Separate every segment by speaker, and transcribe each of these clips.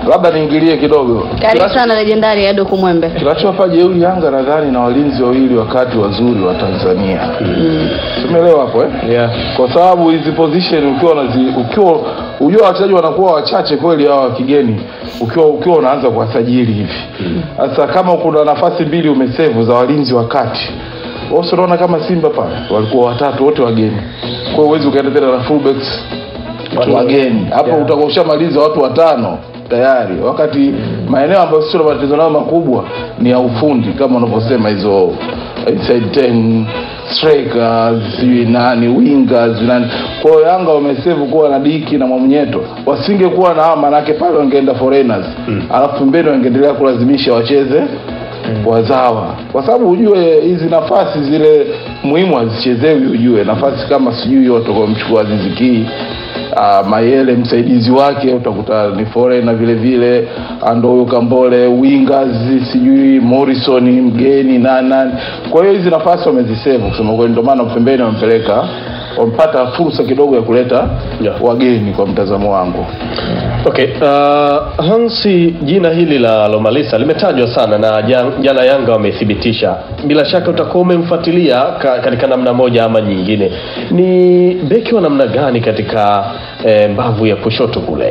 Speaker 1: labda niingilie kidogo
Speaker 2: Karibu
Speaker 1: Kinacho-
Speaker 2: sana legendari Ado Kumwembe.
Speaker 1: kinachowapa jeuri Yanga nadhani na walinzi wawili wakati wazuri wa Tanzania tumeelewa hapo eh?
Speaker 3: yeah.
Speaker 1: kwa sababu hizi position ukiwa unazi, ukiwa ujua wachezaji wanakuwa wachache kweli hawa wa kigeni ukiwa ukiwa unaanza kuwasajili hivi sasa kama kuna nafasi mbili umesevu za walinzi wa kati wasi unaona kama Simba pale walikuwa watatu wote wageni kwa hiyo huwezi ukaenda tena na fullbacks wageni hapo
Speaker 3: Yeah.
Speaker 1: utakuwa ushamaliza watu watano tayari wakati maeneo ambayo sio na matatizo nayo makubwa ni ya ufundi kama unavyosema hizo inside ten strikers sijui nani wingers nani kwa hiyo Yanga wamesevu kuwa na Diki na Mwamnyeto wasingekuwa na hawa manake pale wangeenda foreigners alafu pembeni wangeendelea kulazimisha wacheze wazawa kwa sababu ujue hizi nafasi zile muhimu hazichezewi ujue nafasi kama sijui watakomchukua Aziziki uh, Mayele msaidizi wake utakuta ni foreigner vile vile ando huyo Kambole wingers sijui Morrison mgeni na nani kwa hiyo hizi nafasi wamezisevu kusema kweli ndio maana pembeni wamepeleka wamepata fursa kidogo ya kuleta
Speaker 3: Yeah.
Speaker 1: wageni kwa mtazamo wangu
Speaker 3: Okay, uh, Hansi, jina hili la Lomalisa limetajwa sana na jan- jana Yanga wamethibitisha. Bila shaka utakuwa umemfuatilia ka, katika namna moja ama nyingine. Ni beki wa namna gani katika eh, mbavu ya kushoto kule?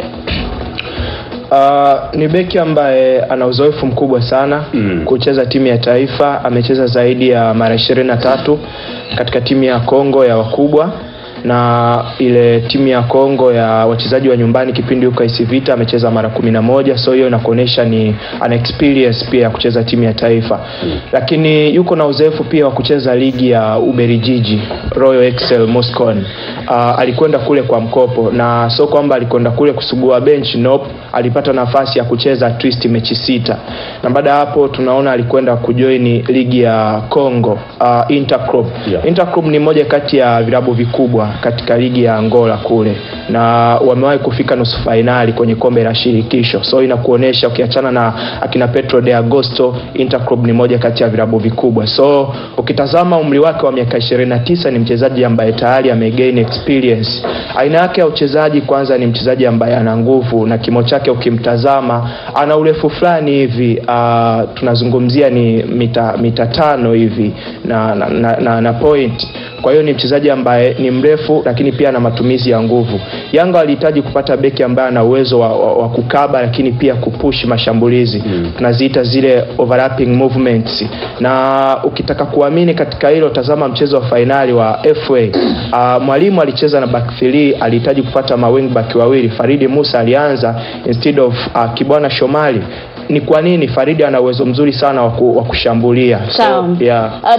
Speaker 4: Uh, ni beki ambaye ana uzoefu mkubwa sana
Speaker 3: Mm.
Speaker 4: kucheza timu ya taifa. Amecheza zaidi ya mara ishirini na tatu katika timu ya Kongo ya wakubwa na ile timu ya Kongo ya wachezaji wa nyumbani kipindi huko AS Vita amecheza mara kumi na moja so hiyo inakuonyesha ni ana experience pia ya kucheza timu ya taifa lakini yuko na uzoefu pia wa kucheza ligi ya Uberijiji Royal Excel Moscow. Uh, alikwenda kule kwa mkopo na sio kwamba alikwenda kule kusugua bench nope. Alipata nafasi ya kucheza at least mechi sita na baada ya hapo tunaona alikwenda kujoin ligi ya Congo uh, Interclub.
Speaker 3: Yeah.
Speaker 4: Interclub ni moja kati ya vilabu vikubwa katika ligi ya Angola kule na wamewahi kufika nusu fainali kwenye kombe la shirikisho, so inakuonyesha ukiachana na akina Petro de Agosto, Interclub ni moja kati ya vilabu vikubwa. So ukitazama umri wake wa miaka 29 ni mchezaji ambaye tayari amegain experience. Aina yake ya uchezaji, kwanza ni mchezaji ambaye ana nguvu na kimo chake ukimtazama ana urefu fulani hivi uh, tunazungumzia ni mita, mita tano hivi na, na, na, na, na point kwa hiyo ni mchezaji ambaye ni mrefu lakini pia ana matumizi ya nguvu. Yanga walihitaji kupata beki ambaye ana uwezo wa, wa, wa kukaba lakini pia kupush mashambulizi mm. tunaziita zile overlapping movements, na ukitaka kuamini katika hilo, tazama mchezo wa fainali wa FA. Uh, mwalimu alicheza na back 3 alihitaji kupata mawing back wawili. Faridi Musa alianza instead of uh, Kibwana Shomali. Ni kwa nini? Faridi ana uwezo mzuri sana wa ku- wa kushambulia
Speaker 2: Sawa.
Speaker 4: so, yeah.